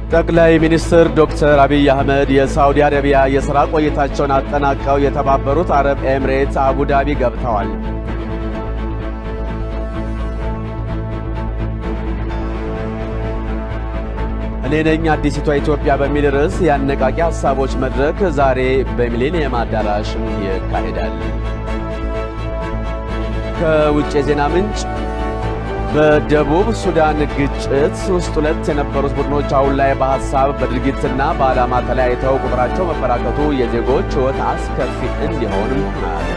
ጠቅላይ ሚኒስትር ዶክተር አብይ አህመድ የሳውዲ አረቢያ የሥራ ቆይታቸውን አጠናቀው የተባበሩት አረብ ኤምሬት አቡዳቢ ገብተዋል። እኔ ነኝ አዲሲቷ ኢትዮጵያ በሚል ርዕስ የአነቃቂ ሐሳቦች መድረክ ዛሬ በሚሌኒየም አዳራሽ ይካሄዳል። ከውጭ የዜና ምንጭ በደቡብ ሱዳን ግጭት ውስጥ ሁለት የነበሩት ቡድኖች አሁን ላይ በሐሳብ በድርጊትና በዓላማ ተለያይተው ቁጥራቸው መበራከቱ የዜጎች ሕይወት አስከፊ እንዲሆንም አደረገ።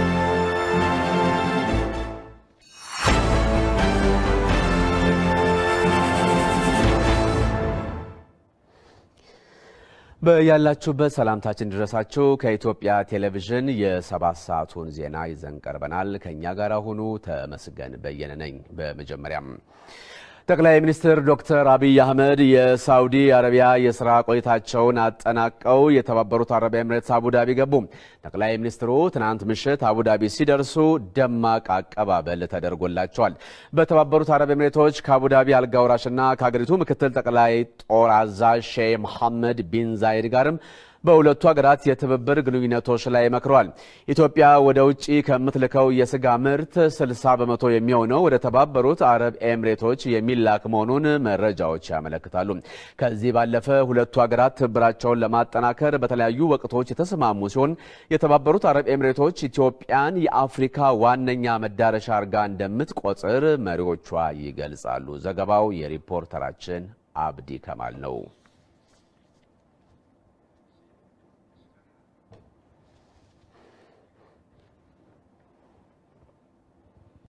በያላችሁበት ሰላምታችን ድረሳችሁ። ከኢትዮጵያ ቴሌቪዥን የሰባት ሰዓቱን ዜና ይዘን ቀርበናል። ከእኛ ጋር ሁኑ። ተመስገን በየነ ነኝ። በመጀመሪያም ጠቅላይ ሚኒስትር ዶክተር አብይ አህመድ የሳውዲ አረቢያ የስራ ቆይታቸውን አጠናቀው የተባበሩት አረብ ኤምሬትስ አቡዳቢ ገቡ። ጠቅላይ ሚኒስትሩ ትናንት ምሽት አቡዳቢ ሲደርሱ ደማቅ አቀባበል ተደርጎላቸዋል። በተባበሩት አረብ ኤምሬቶች ከአቡዳቢ አልጋ ወራሽና ከሀገሪቱ ምክትል ጠቅላይ ጦር አዛዥ ሼህ መሐመድ ቢን ዛይድ ጋርም በሁለቱ ሀገራት የትብብር ግንኙነቶች ላይ መክረዋል። ኢትዮጵያ ወደ ውጭ ከምትልከው የስጋ ምርት 60 በመቶ የሚሆነው ወደ ተባበሩት አረብ ኤምሬቶች የሚላክ መሆኑን መረጃዎች ያመለክታሉ። ከዚህ ባለፈ ሁለቱ ሀገራት ትብብራቸውን ለማጠናከር በተለያዩ ወቅቶች የተስማሙ ሲሆን የተባበሩት አረብ ኤምሬቶች ኢትዮጵያን የአፍሪካ ዋነኛ መዳረሻ አድርጋ እንደምትቆጥር መሪዎቿ ይገልጻሉ። ዘገባው የሪፖርተራችን አብዲ ከማል ነው።